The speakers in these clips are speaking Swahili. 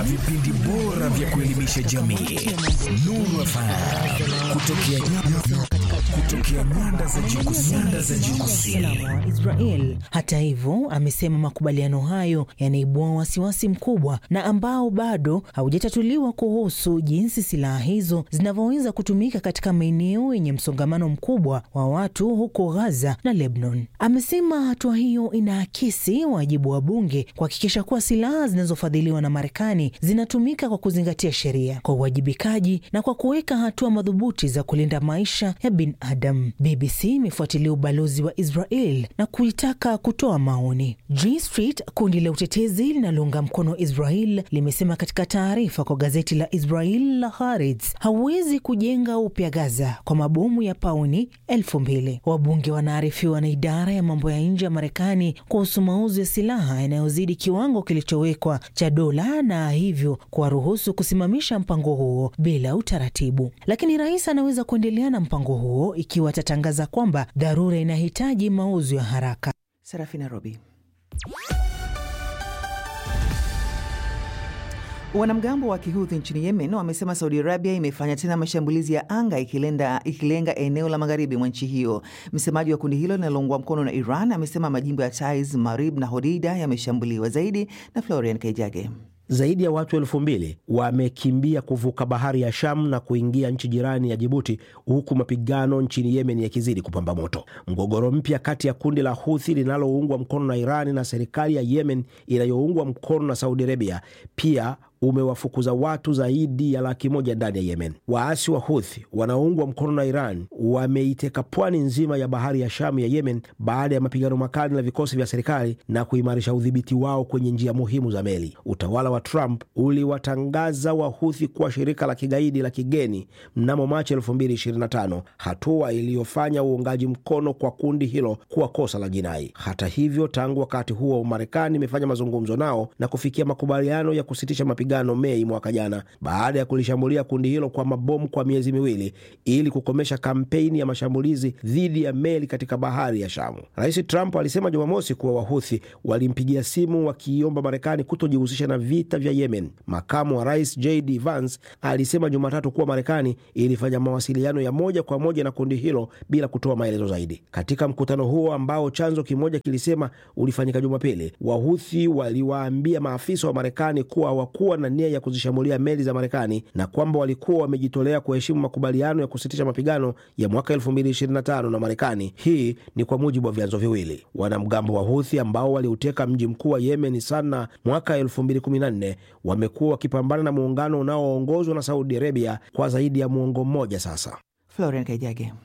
na vipindi bora vya kuelimisha jamii. Nuru FM kutokea kutokea nyanda za juu kusini. Nyanda za juu kusini. usalama wa Israel. Hata hivyo, amesema makubaliano hayo yanaibua wasiwasi mkubwa na ambao bado haujatatuliwa kuhusu jinsi silaha hizo zinavyoweza kutumika katika maeneo yenye msongamano mkubwa wa watu huko Gaza na Lebanon. Amesema hatua hiyo inaakisi wajibu wa bunge kuhakikisha kuwa silaha zinazofadhiliwa na Marekani zinatumika kwa kuzingatia sheria, kwa uwajibikaji na kwa kuweka hatua madhubuti za kulinda maisha ya binadamu. BBC imefuatilia ubalozi wa Israel na kuitaka kutoa maoni. G Street, kundi la utetezi linalounga mkono Israel, limesema katika taarifa kwa gazeti la Israel la Haaretz, hauwezi kujenga upya Gaza kwa mabomu ya pauni elfu mbili. Wabunge wanaarifiwa na idara ya mambo ya nje ya Marekani kuhusu mauzo ya silaha yanayozidi kiwango kilichowekwa cha dola na hivyo kuwaruhusu kusimamisha mpango huo bila utaratibu. Lakini rais anaweza kuendelea na mpango huo ikiwa atatangaza kwamba dharura inahitaji mauzo ya haraka. Serafina Robi. Wanamgambo wa Kihuthi nchini Yemen wamesema Saudi Arabia imefanya tena mashambulizi ya anga ikilenda, ikilenga eneo la magharibi mwa nchi hiyo. Msemaji wa kundi hilo linaloungwa mkono na Iran amesema majimbo ya Taiz, Marib na Hodeidah yameshambuliwa zaidi. Na Florian Kaijage. Zaidi ya watu elfu mbili wamekimbia kuvuka bahari ya Sham na kuingia nchi jirani ya Jibuti, huku mapigano nchini Yemen yakizidi kupamba moto. Mgogoro mpya kati ya kundi la Huthi linaloungwa mkono na Irani na serikali ya Yemen inayoungwa mkono na Saudi Arabia pia umewafukuza watu zaidi ya laki moja ndani ya Yemen. Waasi wa Huthi wanaoungwa mkono na Iran wameiteka pwani nzima ya bahari ya Shamu ya Yemen baada ya mapigano makali na vikosi vya serikali na kuimarisha udhibiti wao kwenye njia muhimu za meli. Utawala wa Trump uliwatangaza Wahuthi kuwa shirika la kigaidi la kigeni mnamo Machi 2025, hatua iliyofanya uungaji mkono kwa kundi hilo kuwa kosa la jinai. Hata hivyo, tangu wakati huo Marekani imefanya mazungumzo nao na kufikia makubaliano ya kusitisha mapigano Mei mwaka jana baada ya kulishambulia kundi hilo kwa mabomu kwa miezi miwili ili kukomesha kampeni ya mashambulizi dhidi ya meli katika bahari ya Shamu. Rais Trump alisema Jumamosi kuwa Wahuthi walimpigia simu wakiomba Marekani kutojihusisha na vita vya Yemen. Makamu wa rais JD Vance alisema Jumatatu kuwa Marekani ilifanya mawasiliano ya moja kwa moja na kundi hilo bila kutoa maelezo zaidi. Katika mkutano huo ambao chanzo kimoja kilisema ulifanyika Jumapili, Wahuthi waliwaambia maafisa wa Marekani kuwa hawakuwa na nia ya kuzishambulia meli za Marekani na kwamba walikuwa wamejitolea kuheshimu makubaliano ya kusitisha mapigano ya mwaka 2025 na Marekani. Hii ni kwa mujibu wa vyanzo viwili. Wanamgambo wa Huthi ambao waliuteka mji mkuu wa Yemen Sana mwaka 2014 wamekuwa wakipambana na muungano unaoongozwa na Saudi Arabia kwa zaidi ya muongo mmoja sasa. Florian Kaijage.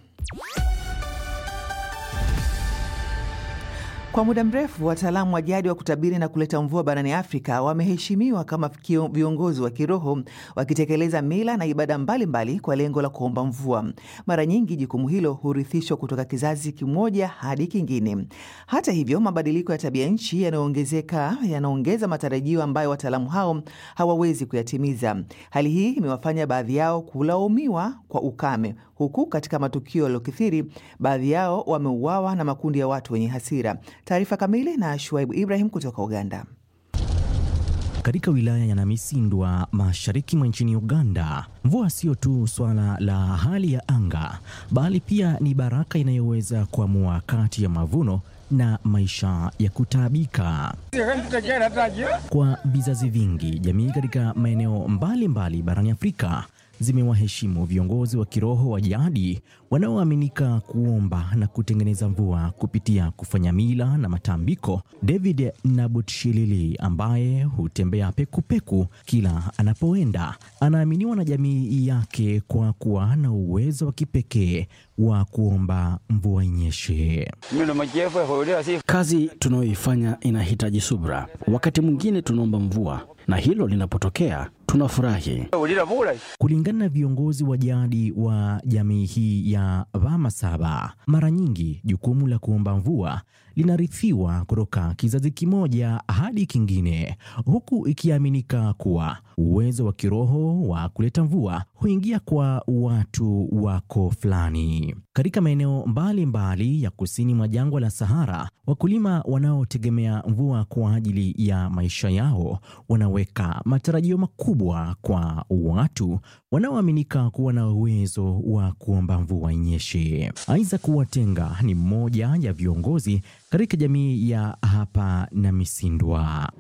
Kwa muda mrefu wataalamu wa jadi wa kutabiri na kuleta mvua barani Afrika wameheshimiwa kama kio- viongozi wa kiroho wakitekeleza mila na ibada mbalimbali mbali kwa lengo la kuomba mvua. Mara nyingi jukumu hilo hurithishwa kutoka kizazi kimoja hadi kingine. Hata hivyo, mabadiliko ya tabia nchi yanayoongezeka yanaongeza matarajio ambayo wataalamu hao hawawezi kuyatimiza. Hali hii imewafanya baadhi yao kulaumiwa kwa ukame, huku katika matukio yaliyokithiri baadhi yao wameuawa na makundi ya watu wenye hasira. Taarifa kamili na Shuaibu Ibrahim kutoka Uganda. Katika wilaya ya Namisindwa mashariki mwa nchini Uganda, mvua sio tu swala la hali ya anga, bali pia ni baraka inayoweza kuamua kati ya mavuno na maisha ya kutaabika. Kwa vizazi vingi, jamii katika maeneo mbalimbali barani Afrika zimewaheshimu viongozi wa kiroho wa jadi wanaoaminika kuomba na kutengeneza mvua kupitia kufanya mila na matambiko. David Nabutshilili ambaye hutembea pekupeku kila anapoenda, anaaminiwa na jamii yake kwa kuwa na uwezo wa kipekee wa kuomba mvua inyeshe. Kazi tunayoifanya inahitaji subra. Wakati mwingine tunaomba mvua, na hilo linapotokea tunafurahi. Kulingana na viongozi wa jadi wa jamii hii ya Vamasaba, mara nyingi jukumu la kuomba mvua linarithiwa kutoka kizazi kimoja hadi kingine, huku ikiaminika kuwa uwezo wa kiroho wa kuleta mvua huingia kwa watu wa koo fulani. Katika maeneo mbalimbali ya kusini mwa jangwa la Sahara, wakulima wanaotegemea mvua kwa ajili ya maisha yao wanaweka matarajio makubwa kwa watu wanaoaminika kuwa na uwezo wa kuomba mvua inyeshe. Isaac Watenga ni mmoja ya viongozi katika jamii ya hapa na Misindwa.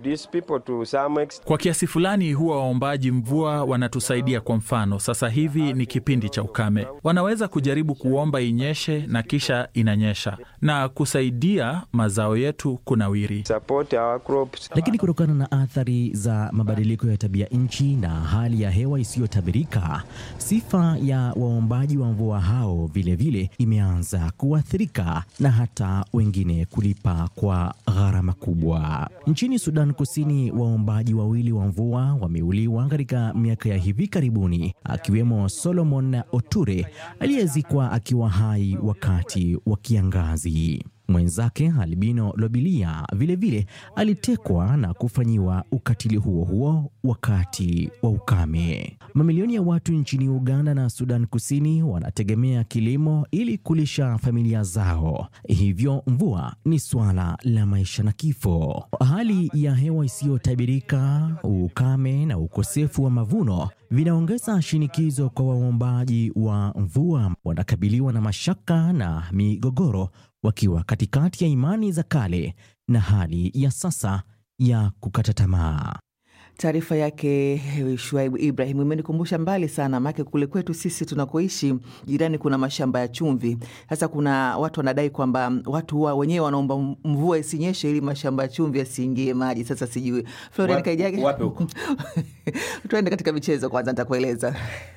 Kwa kiasi fulani huwa waombaji mvua wanatusaidia. Kwa mfano, sasa hivi ni kipindi cha ukame, wanaweza kujaribu kuomba inyeshe na kisha inanyesha na kusaidia mazao yetu kunawiri. Lakini kutokana na athari za mabadiliko ya tabia nchi na hali ya hewa isiyotabirika, sifa ya waombaji wa mvua hao vilevile vile imeanza kuathirika na hata wengine kulipa kwa gharama kubwa. Nchini Sudan Kusini, waombaji wawili wa mvua wameuliwa katika miaka ya hivi karibuni, akiwemo Solomon Oture aliyezikwa akiwa hai wakati wa kiangazi. Mwenzake Albino Lobilia vilevile alitekwa na kufanyiwa ukatili huo huo wakati wa ukame. Mamilioni ya watu nchini Uganda na Sudan Kusini wanategemea kilimo ili kulisha familia zao, hivyo mvua ni suala la maisha na kifo. Hali ya hewa isiyotabirika, ukame na ukosefu wa mavuno vinaongeza shinikizo kwa waombaji wa mvua. Wanakabiliwa na mashaka na migogoro wakiwa katikati ya imani za kale na hali ya sasa ya kukata tamaa. Taarifa yake Shuaibu Ibrahim imenikumbusha mbali sana, maake kule kwetu sisi tunakoishi jirani kuna mashamba ya chumvi. Sasa kuna watu wanadai kwamba watu huwa wenyewe wanaomba mvua isinyeshe ili mashamba ya chumvi yasiingie maji. Sasa sijui Florian Kaijage, wapi huko? tuende katika michezo kwanza, nitakueleza.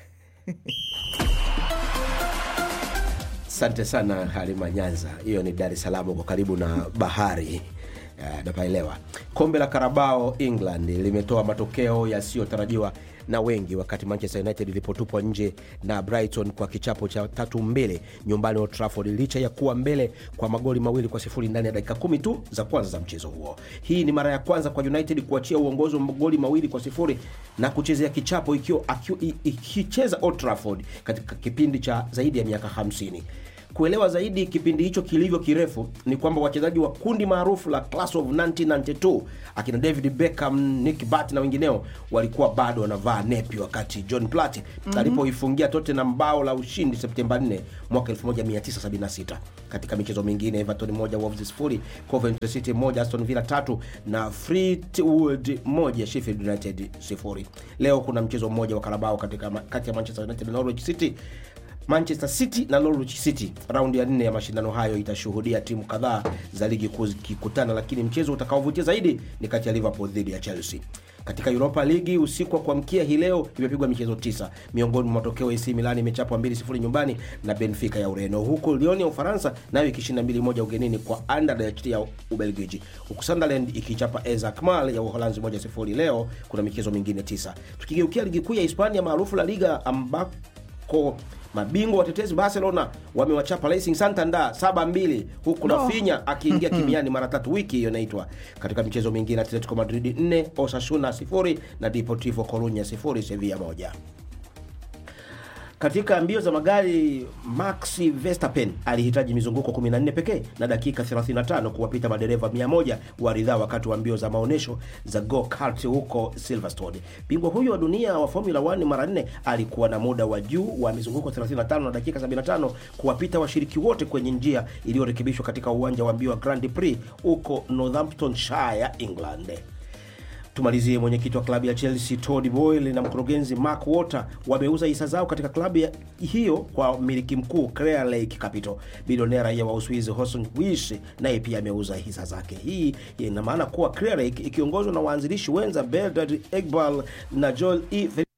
Asante sana Halima Nyanza, hiyo ni Dar es Salaam, uko karibu na bahari napaelewa. Kombe la Karabao England limetoa matokeo yasiyotarajiwa na wengi wakati Manchester United ilipotupwa nje na Brighton kwa kichapo cha tatu mbili nyumbani Old Trafford, licha ya kuwa mbele kwa magoli mawili kwa sifuri ndani ya dakika kumi tu za kwanza za mchezo huo. Hii ni mara ya kwanza kwa United kuachia uongozi wa magoli mawili kwa sifuri na kuchezea kichapo ikicheza Old Trafford katika kipindi cha zaidi ya miaka 50. Kuelewa zaidi kipindi hicho kilivyo kirefu ni kwamba wachezaji wa kundi maarufu la Class of 1992 akina David Beckham, Nick Butt na wengineo walikuwa bado wanavaa nepi wakati John Platt mm-hmm. alipoifungia Tottenham bao la ushindi Septemba 4 mwaka 1976. Katika michezo mingine, Everton moja, Wolves sifuri, Coventry City moja, Aston Villa tatu na Fleetwood moja, Sheffield United sifuri. Leo kuna mchezo mmoja wa Carabao katika kati ya Manchester United na Norwich City. Manchester City na Norwich City. Raundi ya nne ya mashindano hayo itashuhudia timu kadhaa za ligi kuu zikikutana, lakini mchezo utakaovutia zaidi ni kati ya Liverpool dhidi ya Chelsea. Katika Europa Ligi usiku wa kuamkia hii leo imepigwa michezo tisa. Miongoni mwa matokeo, AC Milan imechapwa 2-0 nyumbani na Benfica ya Ureno, huku Lyon ya Ufaransa nayo ikishinda 2-1 ugenini kwa Anderlecht ya Ubelgiji, huku Sunderland ikichapa AS Alkmaar ya Uholanzi 1-0. Leo kuna michezo mingine tisa. Tukigeukia ligi kuu ya Hispania maarufu La Liga ambako mabingwa watetezi Barcelona wamewachapa Racing Santander 7-2 huku no. Rafinha akiingia kimiani mara tatu wiki hiyo inaitwa. Katika michezo mingine Atletico Madrid 4 Osasuna 0 na Deportivo Coruña 0 Sevilla 1. Katika mbio za magari Max Verstappen alihitaji mizunguko 14 pekee na dakika 35 kuwapita madereva 100 wa ridhaa wakati wa mbio za maonyesho za go kart huko Silverstone. Bingwa huyo wa dunia wa Formula 1 mara 4 alikuwa na muda wa juu wa mizunguko 35 na dakika 75 kuwapita washiriki wote kwenye njia iliyorekebishwa katika uwanja wa mbio wa Grand Prix huko Northamptonshire, England. Tumalizie, mwenyekiti wa klabu ya Chelsea Todd Boyle na mkurugenzi Mark Walker wameuza hisa zao katika klabu hiyo kwa mmiliki mkuu Clear Lake Capital. Bilionea raia wa Uswizi Horst Wiesch naye pia ameuza hisa zake. Hii ina maana kuwa Clear Lake ikiongozwa na waanzilishi wenza Bernard Egbal na Joel E